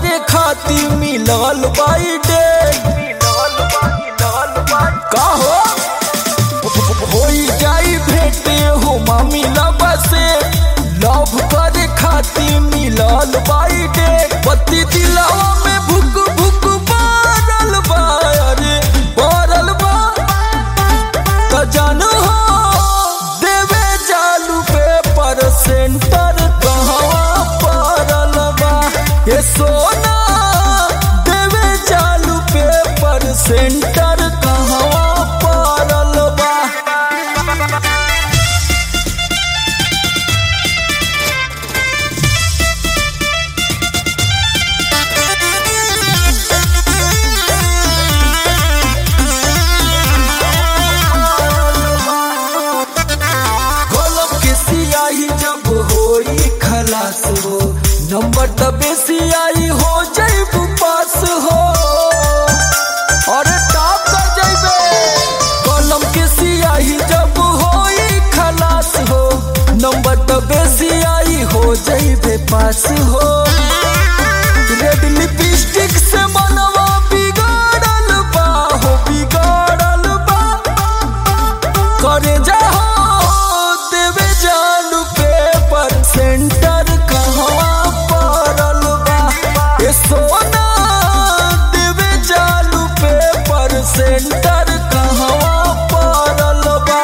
करे खातिर मिलल बाई डेट का हो होई जाई भेटे हो मामी लबा से लव करे खातिर मिलल बाई डेट पति दिलावा में भुक भुक बारल बा अरे बारल बा त जान हो देवे जालू पे पर सेंटर कहवा पड़ल बा ये सोना देवे जालू पे पर सेंटर कहवा पड़ल बा कलम के सियाही जब होई खलास हो नंबर तबे सियाही हो जैब पास हो अरे टॉप कर जैबे कलम के सियाही जब होई खलास हो नंबर तबे सियाही हो जैबे पास हो रेड लिपस्टिक से मनवा बिगाड़ल बा हो बिगाड़ल बा करे जाओ देवे जालू पेपर सेंटर कहवा पड़ल बा ए सोना देवे जालू पेपर सेंटर कहवा पड़ल बा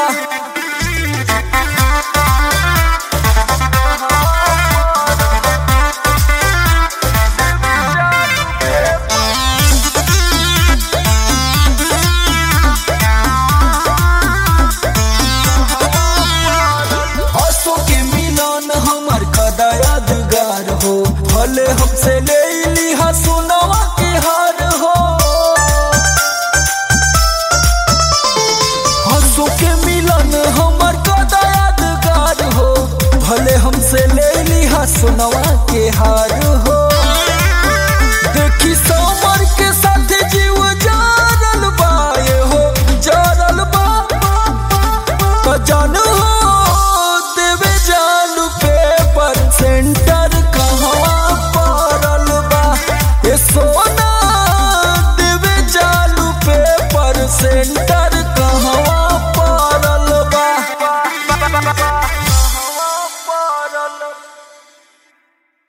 हंसो के मिलन हमर कदा यादगार हो भले हमसे ले लिहा सोनवा के हार हो हंसो के मिलन हमर कदा यादगार हो भले हमसे ले लिहा सोनवा के हार हो देखी समर के साथ जीव जारल बा ये हो जारल बा तो जान हो देवे जालू पेपर सेंटर कहवा पड़ल बा ए सो